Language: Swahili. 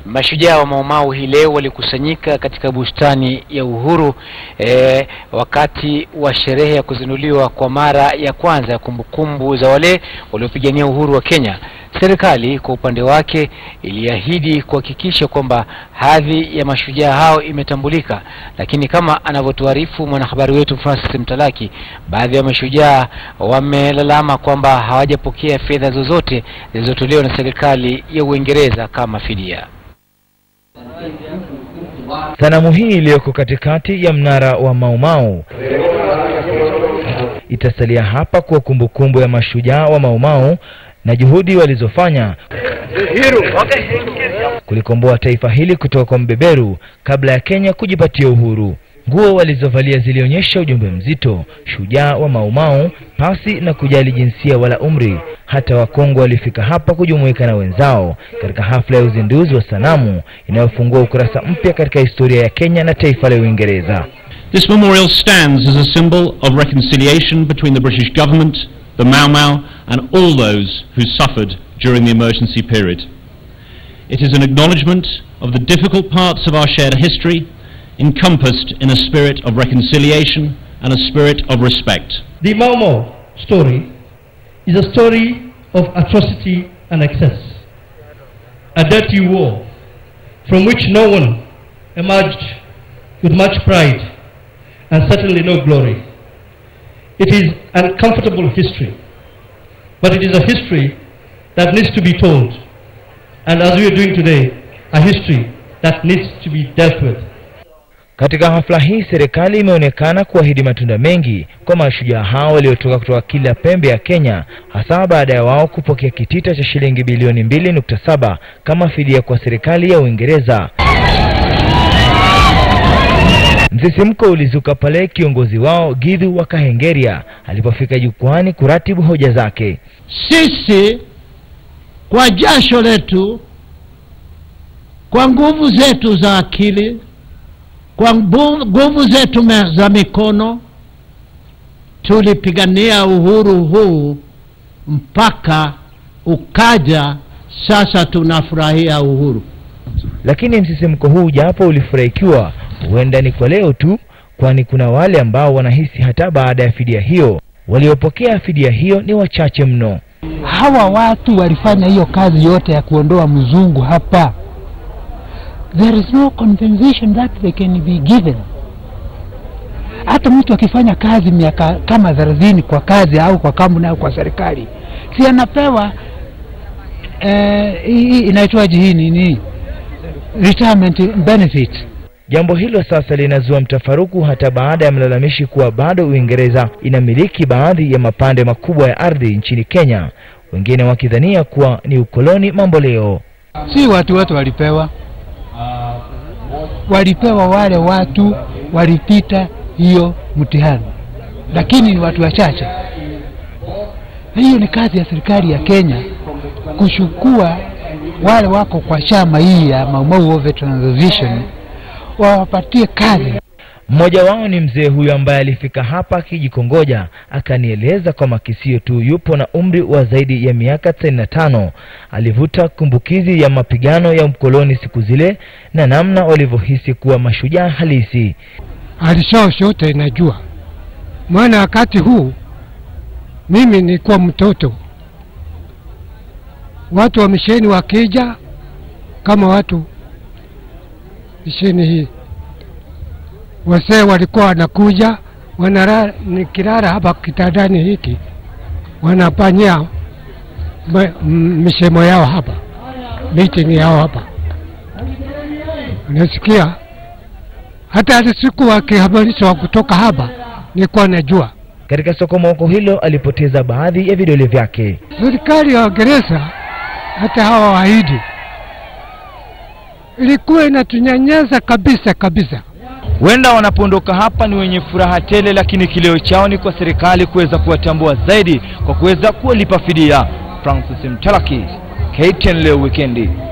Mashujaa wa Maumau hii leo walikusanyika katika bustani ya Uhuru eh, wakati wa sherehe ya kuzinduliwa kwa mara ya kwanza ya kumbukumbu za wale waliopigania uhuru wa Kenya. Serikali kwa upande wake iliahidi kuhakikisha kwamba hadhi ya mashujaa hao imetambulika, lakini kama anavyotuarifu mwanahabari wetu Francis Mtalaki, baadhi ya mashujaa wamelalama kwamba hawajapokea fedha zozote zilizotolewa na serikali ya Uingereza kama fidia. Sanamu hii iliyoko katikati ya mnara wa Maumau itasalia hapa kwa kumbukumbu ya mashujaa wa Maumau na juhudi walizofanya kulikomboa taifa hili kutoka kwa mbeberu kabla ya Kenya kujipatia uhuru. Nguo walizovalia zilionyesha ujumbe mzito: shujaa wa Maumau, pasi na kujali jinsia wala umri. Hata Wakongo walifika hapa kujumuika na wenzao katika hafla ya uzinduzi wa sanamu inayofungua ukurasa mpya katika historia ya Kenya na taifa la Uingereza. This memorial stands as a symbol of reconciliation between the British government, the Mau Mau, and all those who suffered during the emergency period. It is an acknowledgement of the difficult parts of our shared history, encompassed in a spirit of reconciliation and a spirit of respect. The Mau Mau story is a story of atrocity and excess, a dirty war from which no one emerged with much pride and certainly no glory. It is uncomfortable history, but it is a history that needs to be told, and as we are doing today, a history that needs to be dealt with. Katika hafla hii serikali imeonekana kuahidi matunda mengi kwa mashujaa hao waliotoka kutoka kila pembe ya Kenya, hasa baada ya wao kupokea kitita cha shilingi bilioni mbili nukta saba kama fidia kwa serikali ya Uingereza. Msisimko ulizuka pale kiongozi wao Githu wa Kahengeria alipofika jukwani kuratibu hoja zake. Sisi kwa jasho letu, kwa nguvu zetu za akili, kwa nguvu zetu za mikono tulipigania uhuru huu mpaka ukaja. Sasa tunafurahia uhuru, lakini msisimko huu japo ulifurahikiwa, huenda ni kwa leo tu, kwani kuna wale ambao wanahisi hata baada ya fidia hiyo waliopokea fidia hiyo ni wachache mno. Hawa watu walifanya hiyo kazi yote ya kuondoa mzungu hapa there is no compensation that they can be given. Hata mtu akifanya kazi miaka kama thelathini kwa kazi au kwa kampuni au kwa serikali, si anapewa eh, inaitwaje hii nini, retirement benefit. Jambo hilo sasa linazua mtafaruku hata baada ya mlalamishi kuwa bado Uingereza inamiliki baadhi ya mapande makubwa ya ardhi nchini Kenya, wengine wakidhania kuwa ni ukoloni mambo leo. Si watu wote walipewa walipewa wale watu walipita hiyo mtihani, lakini ni watu wachache. Hiyo ni kazi ya serikali ya Kenya kuchukua wale wako kwa chama hii ya Mau Mau Veterans Association wawapatie kazi. Mmoja wao ni mzee huyo ambaye alifika hapa akijikongoja, akanieleza kwa makisio tu yupo na umri wa zaidi ya miaka tisini na tano. Alivuta kumbukizi ya mapigano ya mkoloni siku zile na namna walivyohisi kuwa mashujaa halisi. Alishaa shote najua, maana wakati huu mimi nilikuwa mtoto, watu wa misheni wakija kama watu misheni hii wasee walikuwa wanakuja wanara, nikilala hapa kitandani hiki wanafanyia misemo yao hapa, meeting yao hapa, unasikia. Hata siku wakihabarishwa kutoka hapa nilikuwa najua. Katika sokomoko hilo alipoteza baadhi ya vidole vyake. Serikali ya Uingereza hata hawa waahidi ilikuwa inatunyanyasa kabisa kabisa. Huenda wanapoondoka hapa ni wenye furaha tele, lakini kilio chao ni kwa serikali kuweza kuwatambua zaidi kwa kuweza kuwalipa fidia. Francis Mtalaki, KTN leo wikendi.